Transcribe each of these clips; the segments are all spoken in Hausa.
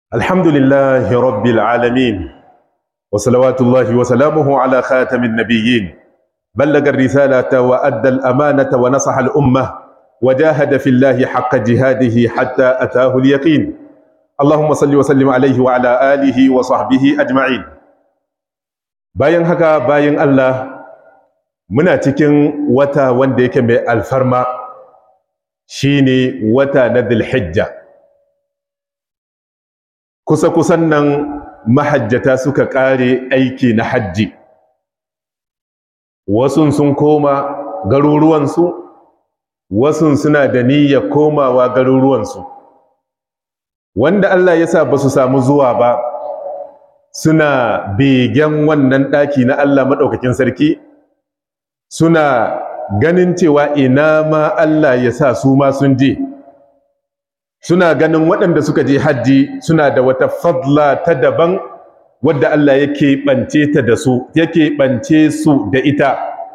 الحمد لله رب العالمين وصلوات الله وسلامه على خاتم النبيين بلغ الرسالة وأدى الأمانة ونصح الأمة وجاهد في الله حق جهاده حتى أتاه اليقين اللهم صل وسلم عليه وعلى آله وصحبه أجمعين bayan haka bayan Allah muna cikin wata wanda yake mai alfarma shine wata na Dhulhijja kusa kusan nan mahajjata suka kare aiki na hajji wasun sun koma garuruwansu wasun suna da niyyar komawa garuruwansu wanda Allah ya sa ba su samu zuwa ba suna begen wannan ɗaki na Allah maɗaukakin sarki suna ganin cewa ina ma Allah ya sa su ma sun je suna ganin waɗanda suka je hajji suna da wata fadla ta daban wadda Allah yake ɓance ta da su yake ɓance su da ita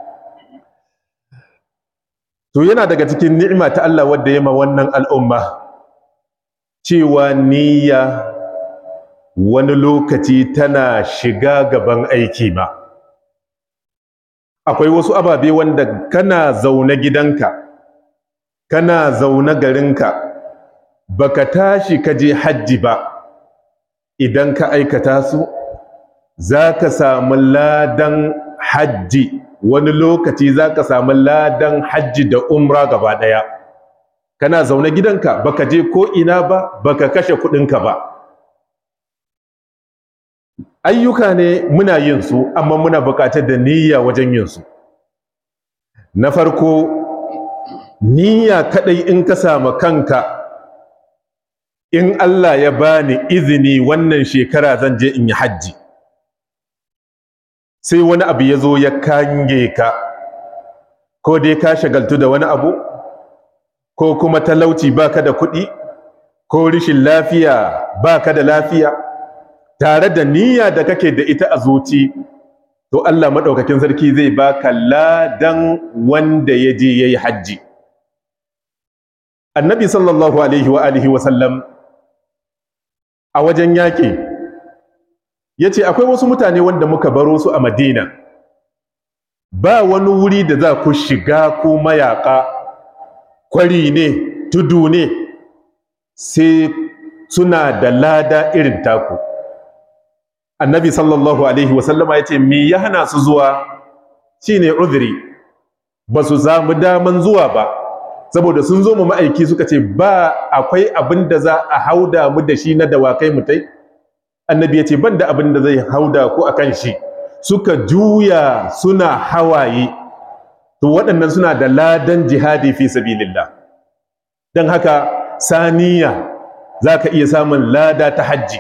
to yana daga cikin ni'ima ta Allah wadda ya ma wannan al'umma cewa niyya wani lokaci tana shiga gaban aiki ba akwai wasu ababe wanda kana zaune gidanka kana zaune garinka baka tashi ka je hajji ba idan ka aikata su za ka samu ladan hajji wani lokaci za ka samu ladan hajji da umra gaba ɗaya kana zaune gidanka baka je ko ina ba baka kashe kuɗinka ba ayyuka ne muna yin su amma muna buƙatar da niyya wajen yin su na farko niyya kaɗai in ka samu kanka in Allah ya bani izini wannan shekara zan je in yi hajji sai wani abu ya zo ya kange ka ko dai ka shagaltu da wani abu ko kuma talauci baka da kuɗi ko rishin lafiya baka da lafiya tare da niyya da kake da ita a zuci to Allah maɗaukakin sarki zai baka ladan wanda ya je ya yi hajji annabi sallallahu alaihi wa alihi wa sallam a wajen yaƙi ya ce akwai wasu mutane wanda muka baro su a madina ba wani wuri da za ku shiga ko mayaƙa kwari ne tudu ne sai suna da lada irin taku annabi sallallahu alaihi wasallama ya ce me ya hana su zuwa shine uzuri ba su samu daman zuwa ba saboda sun zo mu ma'aiki suka ce ba akwai abin da za a hauda mu da shi na dawakai mutai annabi ya ce ban da abin da zai hauda ku akan shi suka juya suna hawaye to waɗannan suna da ladan jihadi fi sabilillah don haka saniya za ka iya samun lada ta hajji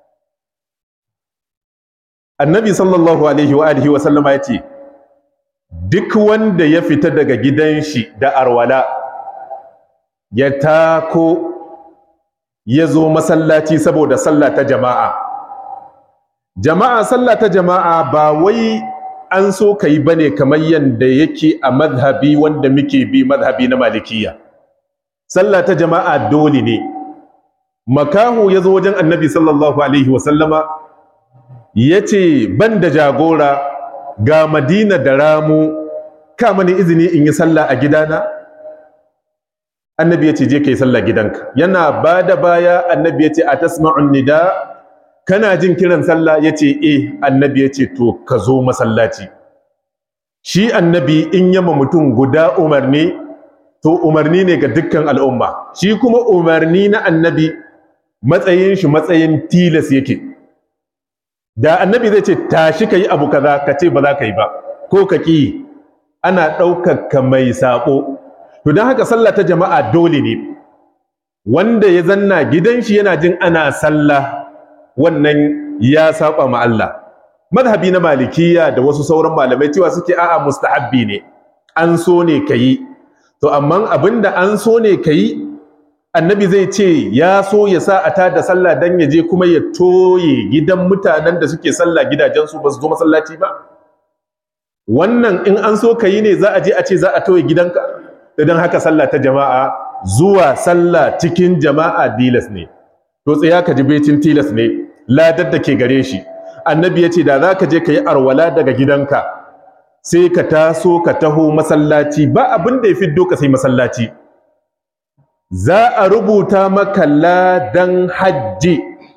annabi sallallahu alaihi wa alihi wa sallama ya ce duk wanda ya fita daga gidan shi da arwala ya tako ya zo masallaci saboda sallah ta jama'a jama'a sallah ta jama'a ba wai an so ka yi bane kamar yadda yake a mazhabi wanda muke bi mazhabi na malikiya sallah ta jama'a dole ne makahu ya zo wajen annabi sallallahu alaihi wasallama ya ce ban da jagora ga madina da ramu ka mani izini in yi sallah a gidana annabi ya ce je ka yi sallah gidanka yana ba da baya annabi ya ce a tasma'un nida kana jin kiran sallah ya ce eh annabi ya ce to ka zo masallaci shi annabi in yama mutum guda umarni to umarni ne ga dukkan al'umma shi kuma umarni na annabi matsayin shi matsayin tilas yake da annabi zai ce tashi ka yi abu kaza ka ce ba za ka yi ba ko ka ƙi ana ɗaukar ka mai saƙo to don haka sallah ta jama'a dole ne wanda ya zanna gidan shi yana jin ana sallah wannan ya saba ma Allah madhabi na malikiya da wasu sauran malamai cewa suke a'a mustahabbi ne an so ne kayi to amma abinda an so ne kayi annabi zai ce ya so ya sa a tada sallah dan ya je kuma ya toye gidan mutanen da suke sallah gidajensu ba su zo masallaci ba wannan in an so kayi ne za a je a ce za a toye gidanka idan haka sallah ta jama'a zuwa sallah cikin jama'a dilas ne to tsaya ka ji becin tilas ne ladar da ke gare shi annabi ya ce da za ka je ka yi arwala daga gidanka sai ka taso ka taho masallaci ba abin da ya fiddo ka sai masallaci za a rubuta maka ladan hajji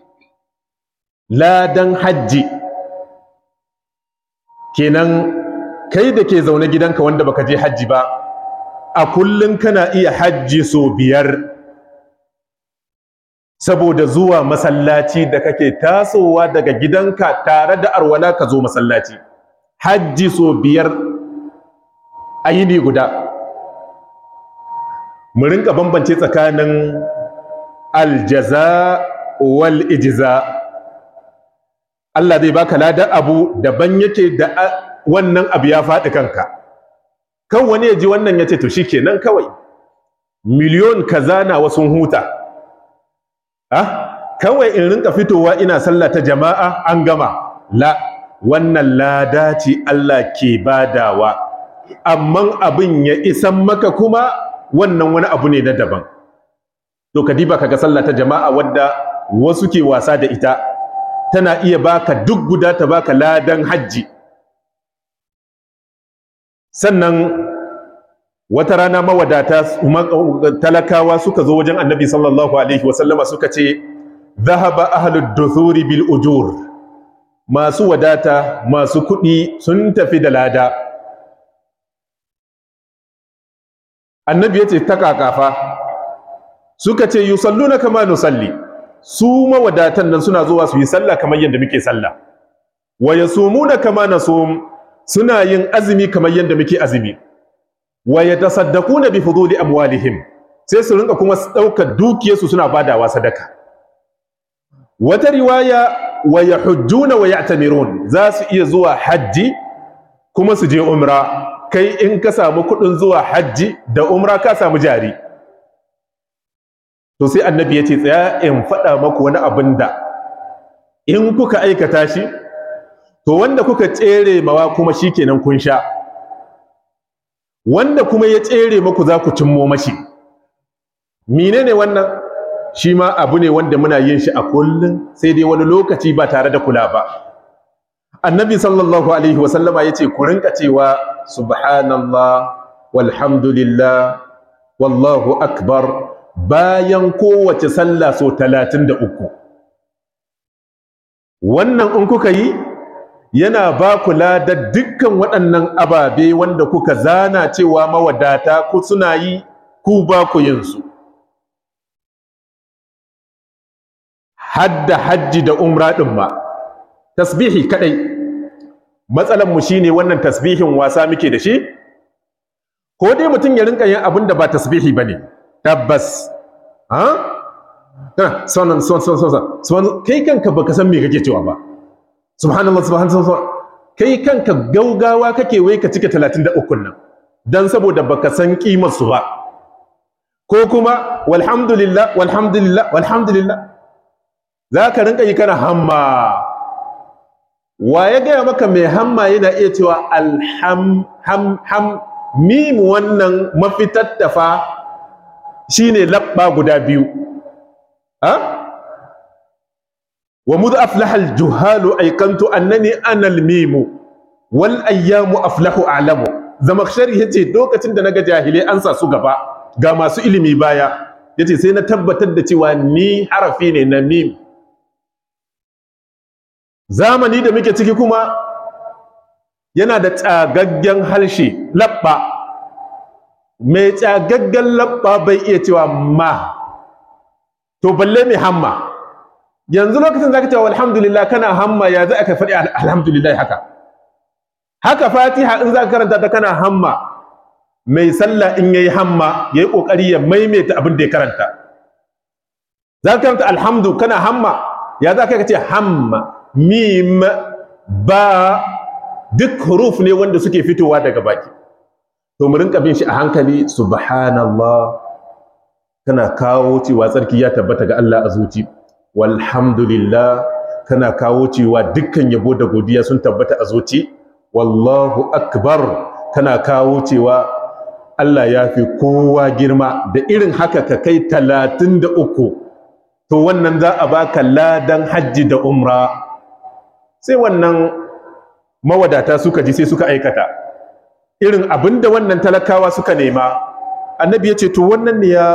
ladan hajji kenan kai da ke zaune gidanka wanda baka je hajji ba a kullum kana iya hajji so biyar saboda zuwa masallaci da kake tasowa daga gidanka tare da arwala ka zo masallaci hajji so biyar a yini guda mu rinka bambance tsakanin aljaza wal ijza Allah zai baka ladan abu daban yake da wannan abu ya faɗi kanka kan wani ya ji wannan ya ce to shikenan kawai miliyon kaza na wasu huta ah kawai in rinka fitowa ina sallah ta jama'a an gama la wannan lada ce Allah ke badawa amma abin ya isan maka kuma wannan wani abu ne na daban to ka diba kaga sallah ta jama'a wadda wasu ke wasa da ita tana iya baka duk guda ta baka ladan hajji sannan wata rana mawadata talakawa suka zo wajen annabi sallallahu alaihi wasallama suka ce zahaba ahlud duthuri bil ujur masu wadata masu kuɗi sun tafi da lada annabi ya ce ta kakafa suka ce yusalluna kama nusalli su mawadatan nan suna zuwa su yi sallah kamar yadda muke sallah wa yasumuna kama nasum suna yin azumi kamar yadda muke azumi wa yatasaddaquna bi fuduli amwalihim sai su rinka kuma daukar dukiyarsu suna badawa sadaka wata riwaya wa yahujjuna wa ya'tamirun za su iya zuwa hajji kuma su je umra kai in ka samu kudin zuwa hajji da umra ka samu jari to sai annabi ya ce tsaya in faɗa maku wani abin da in kuka aikata shi to wanda kuka tsere mawa kuma shikenan kun sha wanda kuma ya tsere maku za ku cimmo mashi menene wannan shi ma abu ne wanda muna yin shi a kullum sai dai wani lokaci ba tare da kula ba annabi sallallahu alaihi wasallama ya ce ku rinka cewa subhanallah walhamdulillah wallahu akbar bayan kowace sallah so talatin da uku wannan in kuka yi yana ba kula da dukkan waɗannan ababe wanda kuka zana cewa mawadata ku suna yi ku ba ku yinsu hadda hajji da umra ɗin ma tasbihi kaɗai matsalanmu shi ne wannan tasbihin wasa muke da shi ko dai mutum ya rinka yin abin da ba tasbihi ba ne tabbas ha sonan son son son son kai kanka baka san me kake cewa ba subhanallah subhanallah kai kanka gaugawa kake wai ka cike 33 nan dan saboda baka san kimar su ba ko kuma walhamdulillah walhamdulillah walhamdulillah zaka rinka yi kana hamma wa ya gaya maka mai hamma yana iya cewa alham ham ham mim wannan mafitar tafa shine labba guda biyu ha wa mudh aflaha al-juhalu aykantu annani ana al-mim wal ayyamu aflahu a'lamu zamakshari yace lokacin da naga jahilai an sa su gaba ga masu ilimi baya yace sai na tabbatar da cewa ni harafi ne na mim zamani da muke ciki kuma yana da tsagaggen harshe labba mai tsagaggen labba bai iya cewa ma to balle mai hamma yanzu lokacin zaka cewa alhamdulillah kana hamma ya za ka faɗi alhamdulillah haka haka fatiha in zaka karanta ta kana hamma mai sallah in yayi hamma yayi kokari ya maimaita abin da ya karanta zaka karanta alhamdu kana hamma ya za ka ce hamma mim ba duk huruf ne wanda suke fitowa daga baki to mu rinka bin shi a hankali subhanallah kana kawo cewa tsarki ya tabbata ga Allah a zuci walhamdulillah kana kawo cewa dukkan yabo da godiya sun tabbata a zuci wallahu akbar kana kawo cewa Allah ya fi kowa girma da irin haka ka kai talatin da uku to wannan za a baka ladan hajji da umra sai wannan mawadata suka ji sai suka aikata irin abinda wannan talakawa suka nema annabi ya ce to wannan ne ya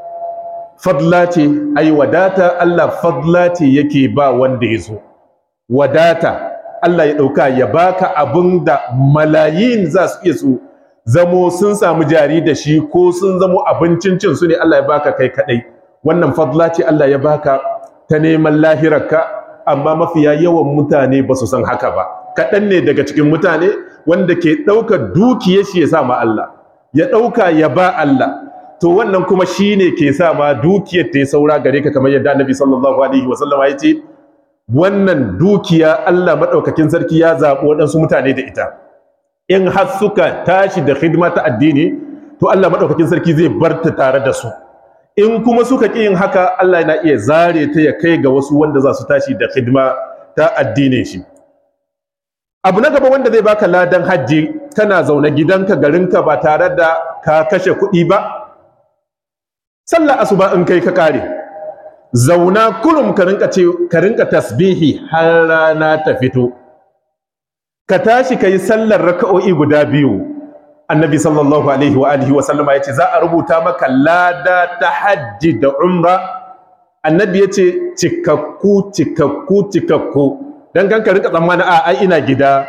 fadla ce ai wadata Allah fadla ce yake ba wanda ya zo wadata Allah ya ɗauka ya baka abin da malayin za su iya su zamo sun samu jari da shi ko sun zamo abincin cin su ne Allah ya baka kai kaɗai wannan fadla ce Allah ya baka ta neman lahirarka amma mafiya yawan mutane ba su san haka ba kaɗan ne daga cikin mutane wanda ke ɗaukar dukiyar shi ya sa ma Allah ya ɗauka ya ba Allah to wannan kuma shi ne ke sa ma dukiyar ta yi saura gare ka kamar yadda annabi sallallahu alaihi wasallama ya ce wannan dukiya Allah maɗaukakin sarki ya zaɓi waɗansu mutane da ita in har suka tashi da hidima ta addini to Allah maɗaukakin sarki zai bar ta tare da su in kuma suka ƙi yin haka Allah yana iya zare ta ya kai ga wasu wanda za su tashi da hidima ta addinin shi abu na gaba wanda zai baka ladan hajji kana zaune gidanka garinka ba tare da ka kashe kuɗi ba sallah asuba in kai ka kare zauna kurum ka rinka ce ka rinka tasbihi har rana ta fito ka tashi kai sallar raka'o'i guda biyu annabi sallallahu alaihi wa alihi wa sallama yace za a rubuta maka lada ta hajji da umra annabi yace cikakku cikakku cikakku dan kan ka rinka tsammani a ai ina gida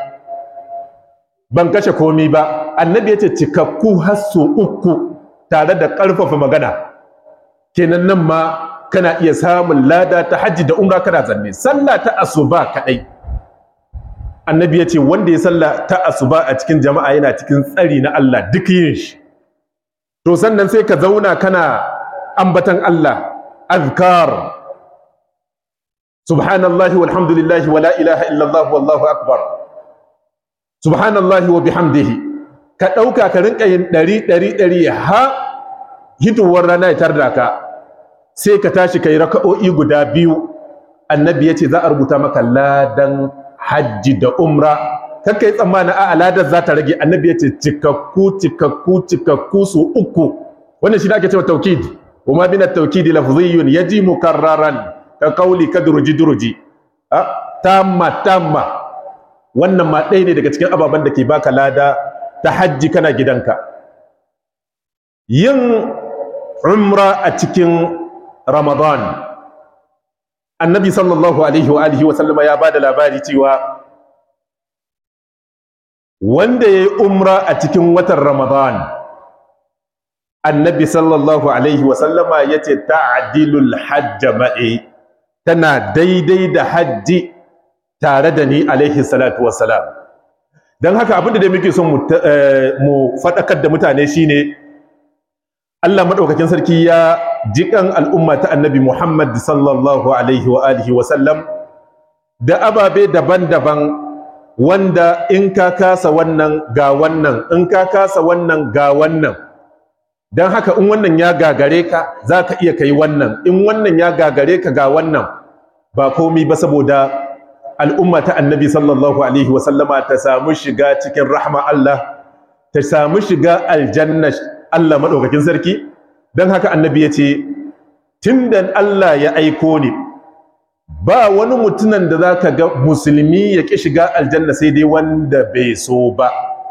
ban kashe komi ba annabi yace cikakku har so uku tare da ƙarfafa magana kenan nan ma kana iya samun lada ta hajji da umra kana zanne sallah ta asuba kadai annabi ya ce wanda ya sallah ta asuba a cikin jama'a yana cikin tsari na Allah duk yin shi to sannan sai ka zauna kana ambatan Allah azkar subhanallahi walhamdulillahi wala ilaha illallah wallahu akbar subhanallahi wa bihamdihi ka dauka ka rinka yin ɗari ɗari ɗari ha hitowar rana ya tarda ka sai ka tashi kai raka'o'i guda biyu annabi yace za a rubuta maka ladan hajji da umra kakkai tsammani a ladar za ta rage annabi yace cikakku cikakku cikakku su uku wannan shi da ake cewa tawkid kuma bin at-tawkid lafziyyun yaji mukarraran ka qawli kadruji durji tamma tamma wannan ma ɗaya ne daga cikin ababen da ke baka lada ta hajji kana gidanka yin umra a cikin Ramadan annabi sallallahu alaihi wa alihi wa sallama ya bada labari cewa wanda yayi umra a cikin watan Ramadan annabi sallallahu alaihi wa sallama yace ta'dilul hajj ma'i tana daidai da hajji tare da ni alaihi salatu wassalam dan haka abinda da muke son mu fadakar da mutane shine Allah madaukakin sarki ya jikan al'umma ta annabi Muhammad sallallahu alaihi wa alihi wa sallam da ababe daban-daban wanda in ka kasa wannan ga wannan in ka kasa wannan ga wannan don haka in wannan ya gagare ka za ka iya kai wannan in wannan ya gagare ka ga wannan ba komi ba saboda al'umma ta annabi sallallahu alaihi wa sallama ta samu shiga cikin rahma Allah ta samu shiga aljanna Allah maɗaukakin sarki don haka annabi ya ce tun da Allah ya aiko ni ba wani mutunan da za ka ga musulmi ya ƙi shiga aljanna sai dai wanda bai so ba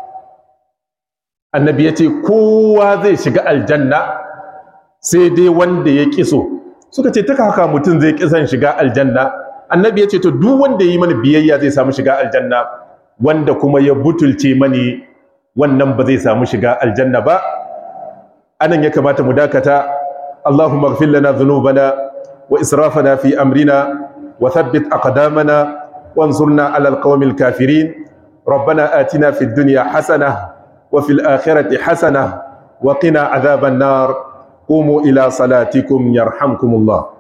annabi ya ce kowa zai shiga aljanna sai dai wanda ya ƙi so suka ce ta haka mutum zai ƙi son shiga aljanna annabi ya ce to duk wanda ya yi mani biyayya zai samu shiga aljanna wanda kuma ya butulce mani wannan ba zai samu shiga aljanna ba anan ya kamata mu dakata Allahumma ighfir lana dhunubana wa israfana fi amrina wa thabbit aqdamana wansurna 'ala alqawmil kafirin ربنا آتنا في الدنيا حسنة وفي الآخرة حسنة وقنا عذاب النار قوموا إلى صلاتكم يرحمكم الله